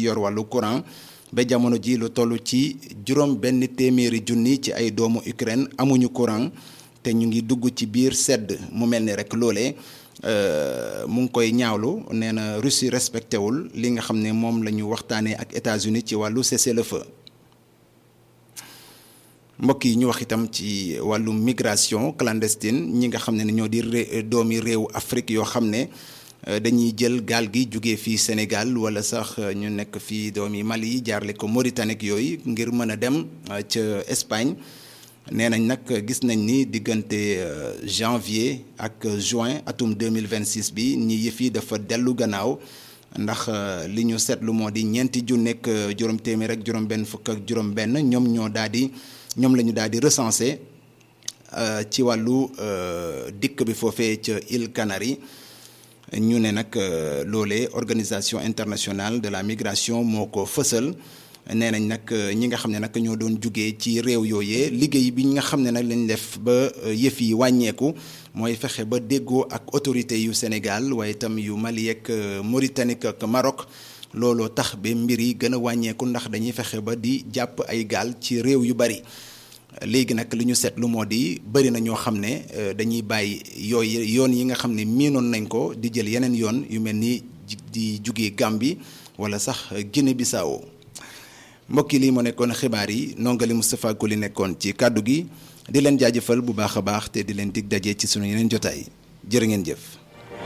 yor wàllu courant ba jamono ji lu toll ci juróom benn téeméeri junni ci ay doomu Ukraine amuñu courant te ñu ngi dugg ci biir sedd mu mel ni rek loolee mu ngi koy ñaawlu nee na Russie respecté wul li nga xam ne moom la ñu waxtaanee ak États-Unis ci wàllu cessez-le-feu mbokk yi ñu wax itam ci wàllu migration clandestine ñi nga xam ne ñoo di doomi réew Afrique yoo xam ne dañuy jël gaal gi jóge fii Sénégal wala sax ñu nekk fii doomi Mali jaarle ko Mauritanie yooyu ngir mën a dem ca Espagne nee nañ nag gis nañ ni diggante janvier ak juin atum 2026 bi ñi yëf yi dafa dellu gannaaw ndax li ñu seetlu moo di ñeenti ju nekk juróom téeméer ak juróom benn fukk ak juróom benn ñoom ñoo daal di ñoom la ñu daal di recensé ci wàllu dikk bi foofee ca îles Canaries ñu ne nag loolee organisation internationale de la migration moo ko fësal nee nañ nag ñi nga xam ne nag ñoo doon jugee ci réew yooyee liggéey bi ñi nga xam ne nag lañ def ba yëf yi wàññeeku mooy fexe ba déggoo ak autorité yu Sénégal waaye itam yu Mali ak Mauritanie ak Maroc looloo tax ba mbir yi gën a wàññeeku ndax dañuy fexe ba di jàpp ay gaal ci réew yu bari léegi nag li ñu seetlu moo di bëri na ñoo xam ne dañuy bàyyi yooyu yoon yi nga xam ne miinoon nañ ko di jël yeneen yoon yu mel ni di jugee Gambie wala sax Guinée Bissau mbokk yi lii moo nekkoon xibaar yi nongali Moustapha Koli nekkoon ci kàddu gi di leen jaajëfal bu baax a baax te di leen dig daje ci sunu yeneen jotaay jërë ngeen jëf.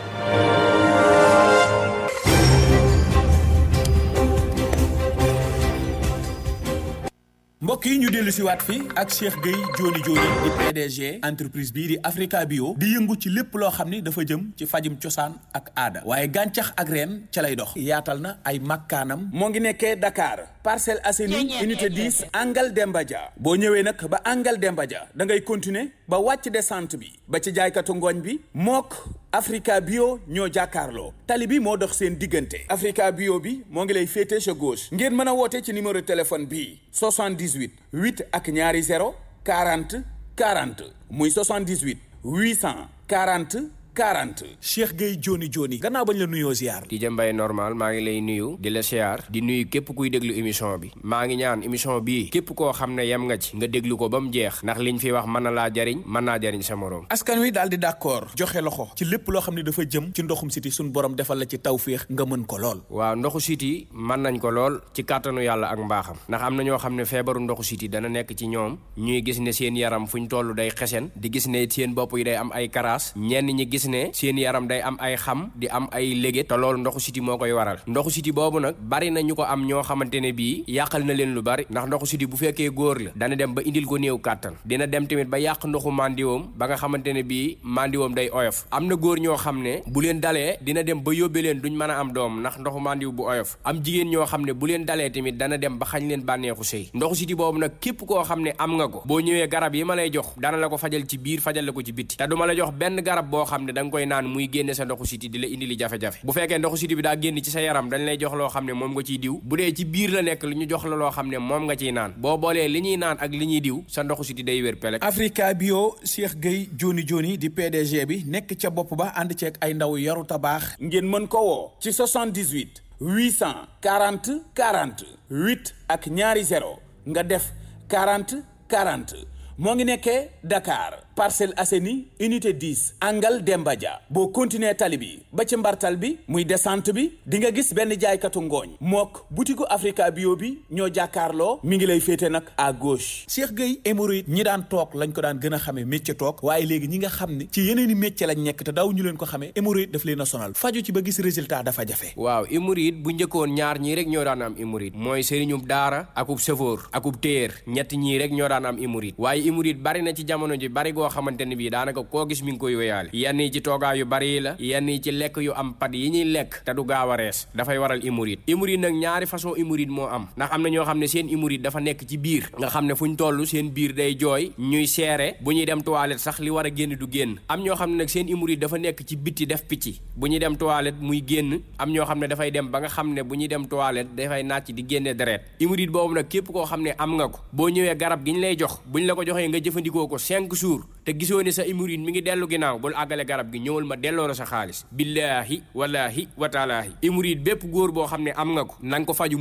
mbokk yi ñu dellu si waat fii ak Cheikh Gueye Joni Joni di PDG entreprise bii di Africa Bio di yëngu ci lépp loo xam ni dafa jëm ci fajum cosaan ak aada waaye gàncax ak reen ca lay dox yaatal na ay makkaanam moo ngi nekkee Dakar Parcelles Assainies unité 10 Angal Demba Dia boo ñëwee nag ba Angal Demba Dia da ngay continuer ba wàcc descente bi ba ci jaaykatu ngooñ bi mook Africa Bio ñoo jàkkaarloo tali bi moo dox seen diggante Africa Bio bi moo ngi lay féete sa gauche ngeen mën a woote ci numéro téléphone bii 78 8 ak ñaari 0 40 40 muy 78 840 40 Cheikh Gueye Joni Joni gannaaw bañ la nuyoo ziar. di jëmbay normal maa ngi lay nuyu di la siyaar di nuyu képp kuy déglu émission bi maa ngi ñaan émission bii képp koo xam ne yem nga ci nga déglu ko ba mu jeex ndax liñ fi wax mën na laa jariñ mën naa jariñ sa morom askan wi daal di d'accord joxe loxo ci lépp loo xam ne dafa jëm ci ndoxum siti suñ borom defal la ci tawféex nga mën ko lool waaw ndoxu siti mën nañ ko lool ci kàttanu yàlla ak mbaaxam ndax am na ñoo xam ne feebaru ndoxu siti dana nekk ci ñoom ñuy gis ne seen yaram fu ñu toll day xesen di gis ne seen bopp yi day am ay karaas ñenn ñi gis ne seen yaram day am ay xam di am ay léget te loolu ndoxu siti moo koy waral ndoxu siti boobu nag bari na ñu ko am ñoo xamante ne bii yàqal na leen lu bari ndax ndoxu siti bu fekkee góor la dana dem ba indil ko néew kàttan dina dem tamit ba yàq ndoxu mandiwoom ba nga xamante ne bii mandiwoom day oyof am na góor ñoo xam ne bu leen dalee dina dem ba yóbbe leen duñ mën a am doom ndax ndoxu mandiw bu oyof am jigéen ñoo xam ne bu leen dalee tamit dana dem ba xañ leen bànneexu sëy ndoxu siti boobu nag képp koo xam ne am nga ko boo ñëwee garab yi ma lay jox dana la ko fajal ci biir fajal la ko ci bitti te duma la jox benn garab boo xam ne da nga koy naan muy génne sa ndoxu siti di la indi li jafe-jafe bu fekkee ndoxu siti bi daa génn ci sa yaram dañ lay jox loo xam ne moom nga ciy diw bu dee ci biir la nekk lu ñu jox la loo xam ne moom nga ciy naan boo boolee li ñuy naan ak li ñuy diw sa ndoxu siti day wér pelek Africa Bio Cheikh Gueye Joni Joni di PDG bi nekk ca bopp ba ànd ceeg ay ndaw yaru tabaax ngeen mën ko woo ci 78 840 40 8 ak ñaari 0 nga def 40 40 moo ngi nekkee Dakar Parcelles Assainies unité 10 Angal Demba Dia boo continuer tali bi ba ci mbartal bi muy descente bi di nga gis benn jaaykatu ngooñ mook butiku Africa Bio bi ñoo jàkkaarloo mi ngi lay féete nag à gauche. Cheikh Gueye hémorroïde ñi daan toog lañ ko daan gën a xamee métier toog waaye léegi ñi nga xam ne ci yeneeni métier lañ nekk te daw ñu leen ko xamee hémorroïde daf leen a sonal faju ci ba gis résultat dafa jafe. waaw hémorroïde bu njëkkoon ñaar ñii rek ñoo daan am hémorroïde mooy sëriñub daara akub sëfoor akub téer ñett ñii rek ñoo daan am hémorroïde waaye hémorroïde bari na ci jamono ji bari goo xamante ne bii daanaka koo gis mi ngi koy wéyaale yenn yi ci toogaa yu bari yi la yenn yi ci lekk yu am pat yi ñuy lekk te du gaaw a rees dafay waral hémorroïde hémorroïde nag ñaari façon hémorroïde moo am ndax am na ñoo xam ne seen hémorroïde dafa nekk ci biir nga xam ne fu ñu toll seen biir day jooy ñuy seere bu ñuy dem toilette sax li war a génn du génn am ñoo xam ne nag seen hémorroïde dafa nekk ci bitti def picc bu ñuy dem toilette muy génn am ñoo xam ne dafay dem ba nga xam ne bu ñuy dem toilette dafay nàcc di génne deret hémorroïde boobu nag képp koo xam ne am nga ko boo ñëwee garab gi ñu lay jox buñ la ko joxee nga jëfandikoo ko cinq jours te gisoo ne sa hémorroïde mi ngi dellu ginnaaw bul àggale garab gi ñëwal ma delloo la sa xaalis billaahi wallaahi wa taalaahi hémorroïde bépp góor boo xam ne am nga ko na nga ko faju